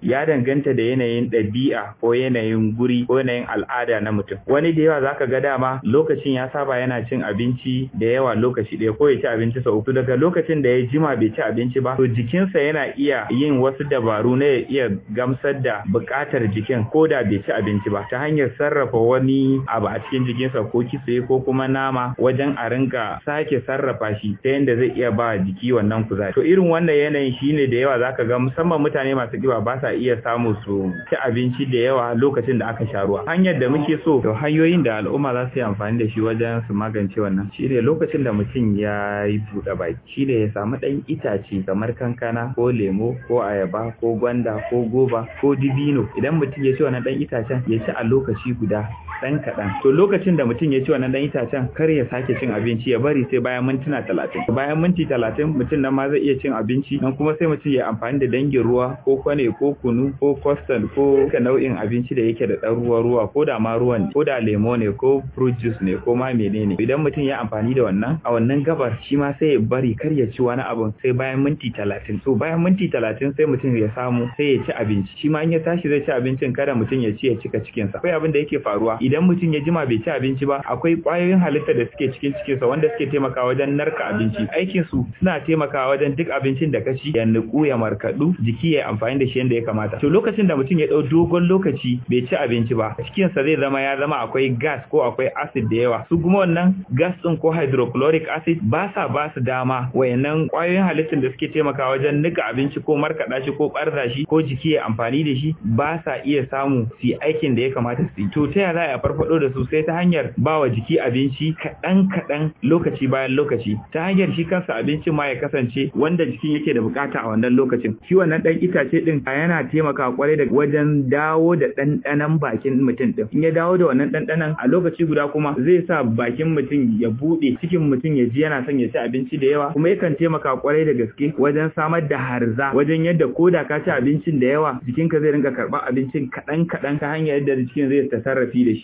ya danganta da yanayin ɗabi'a ko yanayin guri ko yanayin al'ada na mutum wani da yawa zaka ga dama lokacin ya saba yana cin abinci da yawa lokaci ɗaya ko ya ci abinci sau uku daga lokacin da ya jima bai ci abinci ba to jikinsa yana iya yin wasu dabaru na ya iya gamsar da buƙatar jikin ko da bai ci abinci ba ta hanyar sarrafa wani abu a cikin jikinsa ko kitse ko kuma nama wajen a rinka sake sarrafa shi ta yadda zai iya ba jiki wannan kuzari to irin wannan yanayin shine da yawa zaka ga musamman mutane masu kiba ba sa iya samu su ci abinci da yawa lokacin da aka sha ruwa hanyar da muke so to hanyoyin da al'umma za su yi amfani da shi wajen su magance wannan shine lokacin da mutum ya yi buɗe baki shine ya samu ɗan itace kamar kankana ko lemo ko ayaba ko gwanda ko goba ko dibino idan mutum ya ci wannan ɗan itacen ya ci a lokaci guda ɗan kaɗan to lokacin da mutum ya ci wannan ɗan itacen kar ya sake cin abinci ya bari sai bayan mintuna talatin bayan minti talatin mutum nan ma zai iya cin abinci nan kuma sai mutum ya amfani da dangin ruwa ko kwane ko kunu ko custard ko ka nau'in abinci da yake da ɗan ruwa ruwa ko da ma ruwan ko da lemo ne ko fruit juice ne ko ma menene idan mutum ya amfani da wannan a wannan gabar shi ma sai ya bari kar ya ci wani abin sai bayan minti talatin so bayan minti talatin sai mutum ya samu sai ya ci abinci shi ma in ya tashi zai ci abincin kada mutum ya ci ya cika cikinsa akwai abin da yake faruwa idan mutum ya jima bai ci abinci ba akwai ƙwayoyin halitta da suke cikin cikinsa wanda suke taimakawa wajen narka abinci aikin su suna taimakawa wajen duk abincin da ka ci ya nuku ya markadu jiki ya amfani da shi yadda ya kamata to lokacin da mutum ya dau dogon lokaci bai ci abinci ba cikinsa zai zama ya zama akwai gas ko akwai acid da yawa su kuma wannan gas din ko hydrochloric acid ba sa ba su dama wayannan ƙwayoyin halittun da suke taimakawa wajen nika abinci ko markaɗa shi ko ɓarza shi ko jiki ya amfani da shi ba sa iya samu su yi aikin da ya kamata su yi to ta yaya za a farfado da su sai ta hanyar ba wa jiki abinci kaɗan kaɗan lokaci bayan lokaci ta hanyar shi kansa abincin ma ya kasance wanda jikin yake da bukata a wannan lokacin shi wannan ɗan itace ɗin yana taimakawa kwarai da wajen dawo da ɗanɗanon bakin mutum ɗin in ya dawo da wannan ɗanɗanon a lokaci guda kuma zai sa bakin mutum ya buɗe cikin mutum ya ji yana son ya ci abinci da yawa kuma yakan taimaka kwarai da gaske wajen samar da harza wajen yadda ko da ka ci abincin da yawa jikinka zai rinka karɓar abincin kaɗan kaɗan ta hanyar yadda jikin zai ta sarrafi da shi